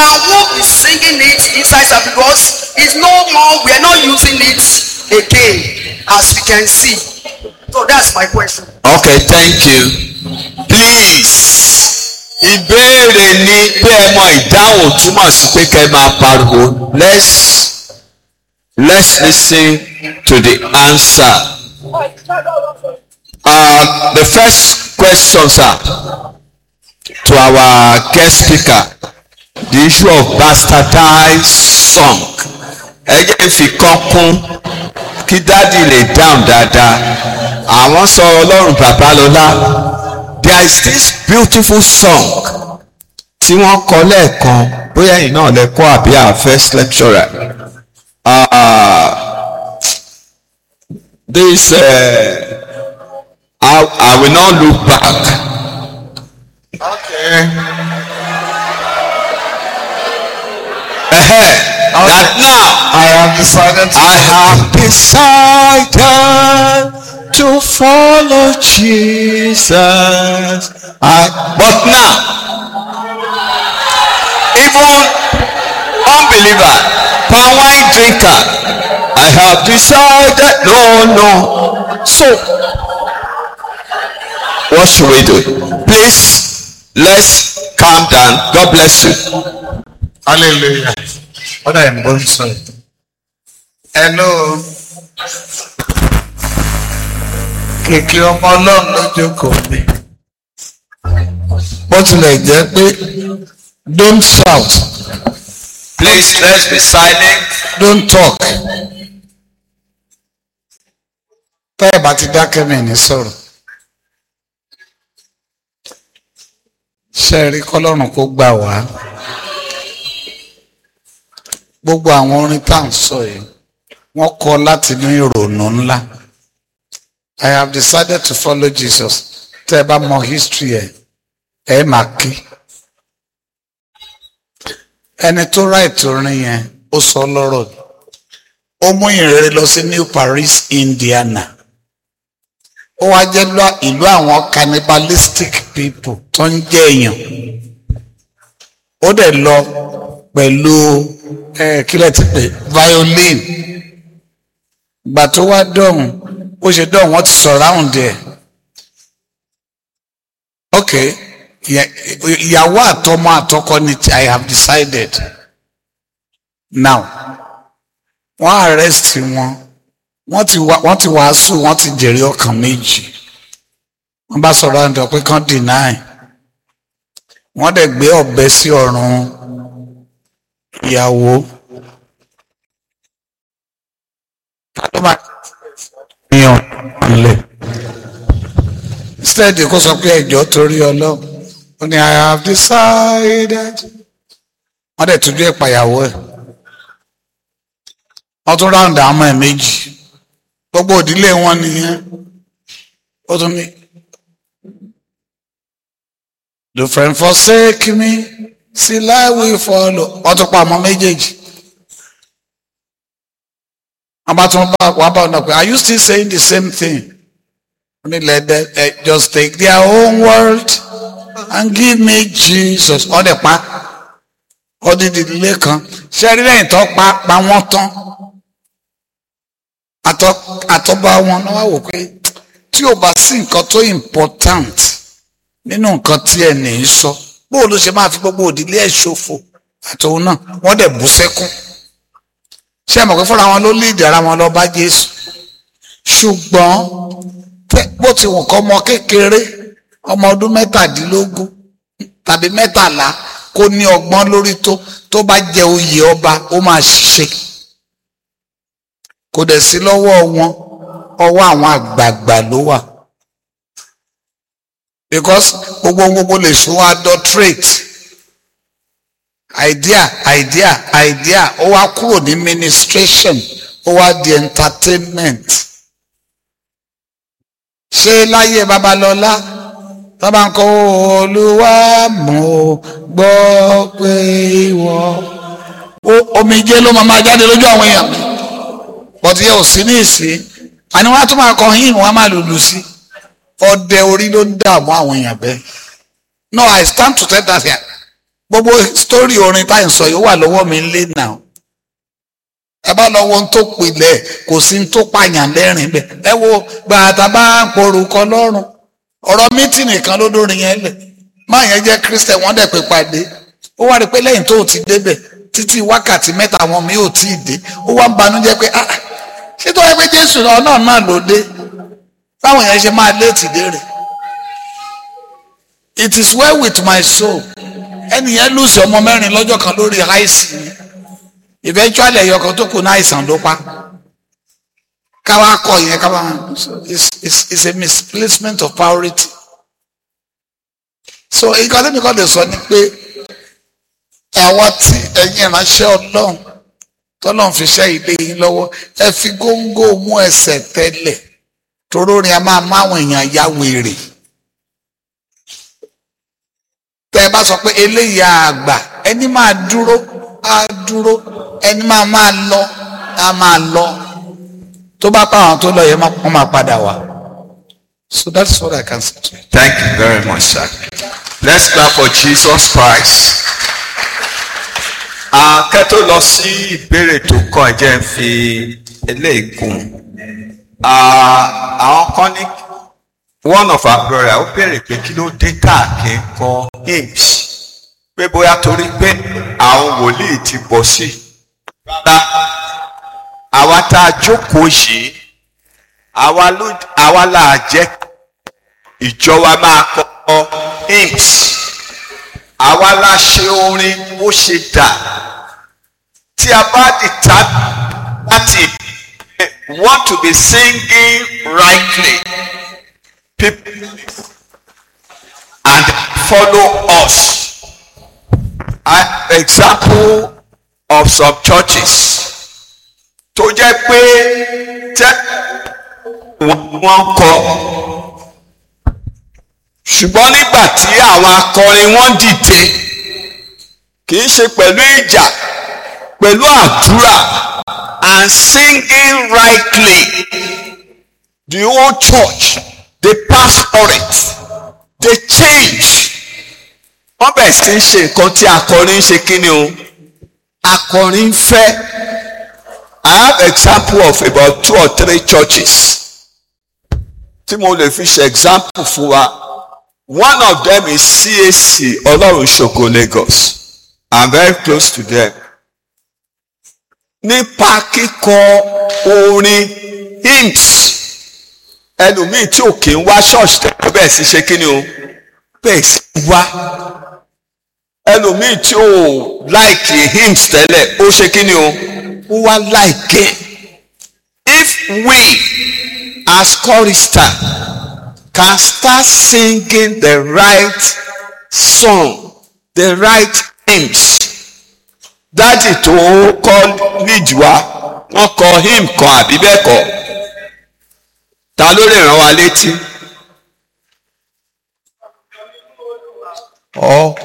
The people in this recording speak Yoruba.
I won't be singing it inside service because it's no more, we are not using it again as we can see. So that's my question. okay thank you please ìbéèrè ni pé ẹ mọ ìdáhùn túmọ̀ sí pé kẹ́ ẹ máa pariwo let's let's listen to the answer uh, the first question sir to our guest speaker the issue of bastardized song ẹ jẹ́ fi kán kún kí dádì lè dáhùn dáadáa àwọn sọ ọlọ́run babalọ́lá there is this beautiful song tí wọ́n kọ lẹ́ẹ̀kan bóyá ẹ̀yin náà lẹ kọ́ àbí our first lecturer uh, this uh, I, I will not look back. Okay. Uh-huh. That now I have decided to I have decided to follow Jesus. I, but now, even unbeliever, palm wine drinker, I have decided. No, no. So, what should we do? Please, let's calm down. God bless you. hallelujah. What I am going to say. Hello. Kìkì ọmọ ọlọ́run ló jókòó mi. Bó tilẹ̀ jẹ́ pé don't shout, Please, let's be silent. don't talk. Táyà bá ti dákẹ́ mi ní sọ̀rọ̀. Ṣé ẹ rí kọ́lọ́run kó gbà wá? Gbogbo àwọn orin tá à ń sọ yìí, wọ́n kọ láti ní ìrònú ńlá. I have decided to follow Jesus. Tẹ́ ẹ bá mọ history ẹ̀, ẹ máa kí. Ẹni tó ráìtì orin yẹn, ó sọ lọ́rọ̀. Ó mú ìrere lọ sí New Paris, Indiana. Ó wá jẹ́ lọ- ìlú àwọn cannibalistic people tó ń jẹ́ èèyàn. Ó dẹ̀ lọ pẹ̀lú ẹ̀ kílẹ̀ ti pè violin. Ìgbà tó wá dọ̀hún, ó ṣe dọ̀hún wọ́n ti surround ẹ̀. Ok, ìyẹ- ìyàwó àtọmọ àtọkọ ni ti- I have decided. Now, wọ́n arrest wọn wọ́n ti wá wọ́n ti wàásù wọ́n ti jèrè ọkàn méjì wọ́n bá sọ̀rọ̀ àǹdọ̀ pé kán deny wọ́n dẹ̀ gbé ọ̀bẹ sí ọ̀run ìyàwó ta ló máa yan ọ̀lẹ̀ instead kó sọ pé ẹjọ́ torí ọlọ́run ó ní I have decided wọ́n dẹ̀ tójú ẹ̀ pàyàwó ẹ̀ wọ́n tún ráùndì àwọn ọmọ ẹ̀ méjì gbogbo òdílé wọn nìyẹn ó tún ní. the friend forsake me still I will follow wọ́n tún pa ọmọ méjèèjì. wọ́n bá tún bá wọ́n bá ọ̀nà pé are you still saying the same thing? wọ́n ní let them eh, just take their own word and give me Jesus wọ́n dẹ̀ pa ọdún ìdílé kan ṣé rí lẹ́yìn tó pa pa wọ́n tán àtọ àtọba wọn náà wá wò pé tí ò bá sí nǹkan tó important nínú nǹkan tí ẹ ní í sọ bóò ló ṣe máa fi gbogbo òdílé ẹ̀ ṣòfò àtòun náà wọ́n dẹ̀ bú sẹ́kún ṣé ẹ mọ̀ pé fúnra wọn ló líìdì ara wọn lọ bá Jésù ṣùgbọ́n tẹ́- bó ti wù kọ́ ọmọ kékeré ọmọ ọdún mẹ́tàdínlógún tàbí mẹ́tàlá kó ní ọgbọ́n lórí tó tó bá jẹ oyè ọba ó máa ṣiṣẹ́ kò dẹ̀ sí lọ́wọ́ wọn ọwọ́ àwọn àgbààgbà ló wà because gbogbo gbogbo lè sún adulterate idea idea idea ó wá kúrò ní ministration ó wá di entertainment ṣé láyé babalọ́lá tọ́ba ń kọ́ olúwa mo gbọ́ pé ìwọ ó- omijé ló máa máa jáde lójú àwọn èèyàn bọ́tí yẹ ò sí ní ìsín àní wọ́n á tún máa kọ hymn wọ́n á máa lùlù sí ọdẹ orí ló ń dààmú àwọn èèyàn bẹ́ẹ̀ no I stand to tell that here gbogbo sítórì orin tá à ń sọ yìí ó wà lọ́wọ́ mi lé náà ẹ bá lọ wo ohun tó pilẹ̀ kò sí ohun tó pààyàn lẹ́rìn bẹ́ẹ̀ ẹ wo gbàtà bá ń porúkọ lọ́rùn ọ̀rọ̀ mítì nìkan ló dórin yẹn lẹ̀ máa yẹn jẹ́ kírísítẹ̀ wọ́n dẹ̀ pé pàdé ó wá rí pé lẹ́yìn tó ti débẹ̀ títí wákàtí mẹ́ta àwọn mi ò tí ì dé ó wá ń banújẹ́ pé ah ṣé tó yẹ pé jésù náà náà ló dé báwọn yẹn ṣe máa léètì dé rẹ̀ it is well with my soul ẹnìyẹn lùsì ọmọ mẹ́rin lọ́jọ́ kan lórí àìsí ni eventually ẹ̀yọ kan tó kù ní àìsàn ló pa káwá kọ yẹn káwá it's, it's, it's a misplacement of priority so nǹkan tẹ́mi kan lè sọ ni pé àwọn tí ẹ̀yin ìránṣẹ́ ọlọ́run tọ́lọ́run fi ṣẹ́ ilé yín lọ́wọ́ ẹ fi góńgó mú ẹsẹ̀ tẹ́lẹ̀ torórin a máa máwọn èèyàn ya wèrè tẹ́ ẹ bá sọ pé eléyìí àgbà ẹni máa dúró á dúró ẹni máa máa lọ á máa lọ tó bá pa àwọn tó lọ yẹn wọ́n máa padà wá so that's what I can say to you. Thank you very much, sir. Let's clap for Jesus Christ. Akẹ́ tó lọ sí ìbéèrè tó kàn ẹ jẹ́ ń fi eléyìí kún. Àwọn kan ní one of our brother ó béèrè pé kí ló dé káàkiri kọ hymns pé bóyá torí pé àwọn wòlíì ti bọ̀ sí. Rárá, àwa tá a jókòó yìí àwa ló àwa là á jẹ́ ìjọ wa máa kọ hymns àwa la ṣe orin bó ṣe dà tí a bá di ta láti want to be singing rightly people and follow us an example of some churches tó jẹ́ pé tẹ́ wọ́n kọ ṣùgbọ́n nígbà tí àwọn akọrin wọn dìde kì í ṣe pẹ̀lú ìjà pẹ̀lú àdúrà and singing rightly the whole church the pastorate they change wọ́n bẹ̀rẹ̀ sí í ṣe nǹkan tí akọrin ń ṣe kí ni o akọrin ń fẹ́ I have example of about two or three churches tí mo lè fi ṣe example fún wa. One of them is CAC Ọlọ́run Ṣògo Lagos. I'm very close to them. Nípa kíkọ orin hymns ẹlòmíì tí ò kí ń wá ṣọ́ọ̀ṣì tẹ́lẹ̀ bẹ́ẹ̀ sì ṣe kí ni o bẹ́ẹ̀ sì wá ẹlòmíì tí ò láìkì hymns tẹ́lẹ̀ ó ṣe kí ni o ó wá láìkì. If we as chorister can start singing the right song the right hymns dájì tó kọ́ nídìí wa wọ́n kọ hymn kan àbí bẹ́ẹ̀ kọ́ ta ló lè rán wa létí. ọ